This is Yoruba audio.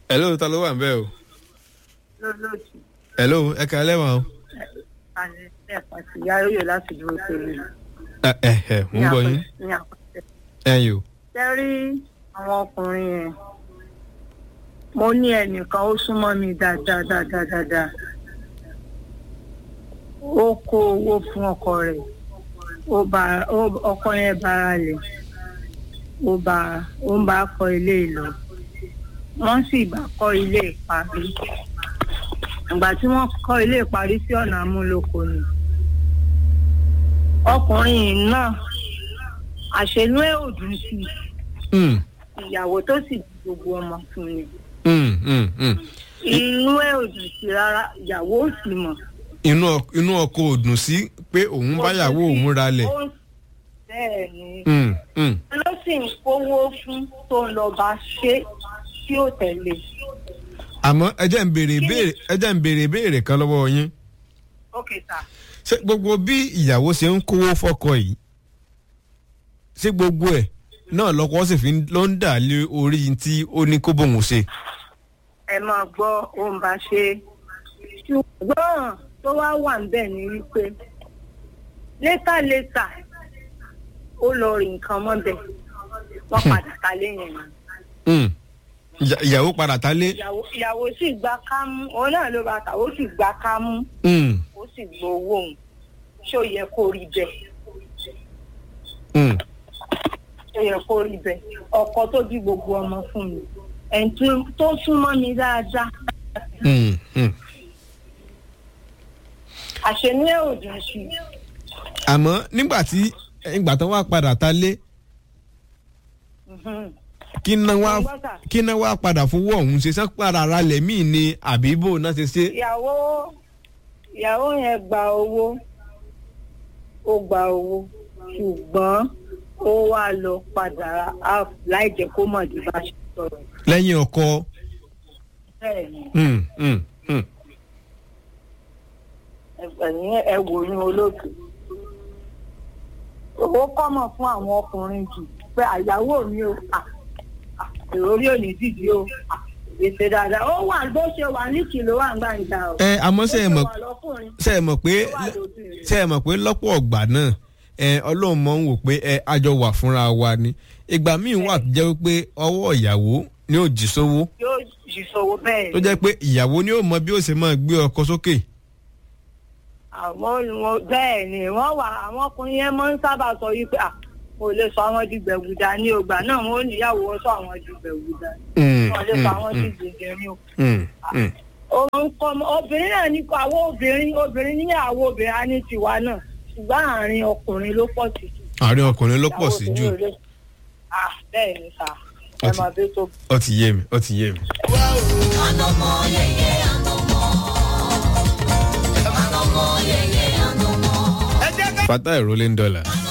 hello ta ló wà ń bẹ́ o. lólóòtú hello ẹ kà lẹ́wọ̀n o. àti ẹ̀pà sí yáyóyè láti dúró tèmi. ẹ ẹ ẹ mò ń gbọ́ yín ní àpẹẹrẹ. ẹ̀yin o. ṣe rí àwọn ọkùnrin yẹn mo ní ẹnìkan ó súnmọ́ mi dáadáa dáadáa dáadáa ó kó owó fún ọkọ rẹ̀ ó bá ó- ọkọ yẹn bára lẹ̀ ó bá ó ń bá kọ́ ilé ìlọ wọ́n sì bá kọ́ ilé ìparí ìgbà tí wọ́n kọ́ ilé ìparí sí ọ̀nà amúlòkọ ni ọkùnrin yìí náà àṣẹnú ẹ̀ ò dùn sí i Mm, ìyàwó tó sì bí gbogbo ọmọ fún mi mm, mm, mm. inú ẹ̀ ò dùn sí rárá ìyàwó ò sì mọ̀. inú ọ- inú ọkọ ò dùn sí pé òun báyàwó òun ralẹ̀. Ó- bẹ́ẹ̀ ni Mm, mm. ló sì ń kówó fún tó ń lọ bá ṣe tí ó tẹ̀lé àmọ́ ẹ jẹ́ ń béèrè ìbéèrè ẹ jẹ́ ń béèrè ìbéèrè kan lọ́wọ́ yín. ókè sà ṣé gbogbo bí ìyàwó ṣe ń kówó fọ́kọ yìí ṣé gbogbo ẹ̀ náà lọ́kọ sì fi ń- ló ń dà lé orí tí ó ní kó bóun ṣe. ẹ máa gbọ́ ó ń bá ṣe ṣùgbọ́n tó wá wà níbẹ̀ ni wípé létàlétà ó lọ rí nǹkan mọ́bẹ̀ wọ́n padà ta lẹ́yìn ẹ̀ Mm. Ìyà- ìyàwó padà ta lé. ìyàwó ìyàwó sì gba kámú òun náà ló bá ta ó sì gba kámú Mm, ó sì gbowó òun ṣó yẹ kó rí bẹ́ẹ̀ mm. ṣó yẹ kó rí bẹ́ẹ̀ ọkọ tó bí gbogbo ọmọ fún mi ẹni tó- tó súnmọ́ mi dáadáa Mm, mm. àṣẹnú ẹ̀ ò dùn sí i àmọ́ nígbà tí ìgbà tó wá padà ta lé Mhm. kí ná wá Mo gbọ́ sà. kí ná wá padà fowó ọ̀hún ṣe sán padà ra lẹ̀ míì ni àbíbò náà ṣe ṣe. ìyàwó ìyàwó yẹn gba owó ó gba owó ṣùgbọ́n ó wá lọ padà ra half láì jẹ́ kó mọ̀ ní bá ṣe sọ̀rọ̀ lẹ́yìn ọkọ. bẹ́ẹ̀ ni Mm, mm, mm. ẹ̀yìn ẹ wò ní olóòtú owó kọ́mọ̀ fún àwọn ọkùnrin jù pé àyàwó mi ò à à, èrò orí òní dìdí o à, ètè dáadáa ó wà bó ṣe wà ní kìló wà ń gbàǹjà o ẹ àmọ́ ṣe é Bó mọ̀ wà lọ́kùnrin ṣe é mọ̀ pé ó wà lóbìnrin. ṣe é mọ̀ pé lọ́pọ̀ ọ̀gbà náà ẹ ọlọ́run mọ̀ ń wò pé ẹ àjọ wà fúnra wa ni ìgbà míì wà tó jẹ́ pé ọwọ́ ìyàwó ni ó jì sówó yóò ṣìṣòwò bẹ́ẹ̀ tó jẹ́ pé ìyàwó ni ó mọ bí ó ṣe máa gbé ọkọ sókè. àwọn olùwọ bẹ́ẹ̀ ni wọ́n wà àwọn ọkùnrin yẹn máa ń sábà sọ yìí pé à kò lè sọ àwọn di gbẹ̀gùdà ní ògbà náà wọn ò níyàwó wọn sọ àwọn di gbẹ̀gùdà Mm, wọn lè sọ àwọn di mm, gbẹ̀gẹ̀rì o. mm, mm. òun kọ́ ọmọ obìnrin náà ní kọ́ àwọn obìnrin obìnrin ní àwọn obìnrin á ní tiwa náà ṣùgbọ́n àárín ọkùnrin ló pọ̀ sí jù. àárín ọkùnrin ló pọ̀ sí jù Ìyàwó obìnrin ò lè- Ah, bẹ́ẹ̀ ni sà ẹ Ọtí. máa bí tó ó ti yé mi ó ti yé mi. Anomo yeye anomo. Anomo yeye anomo. fatah rolling dollar.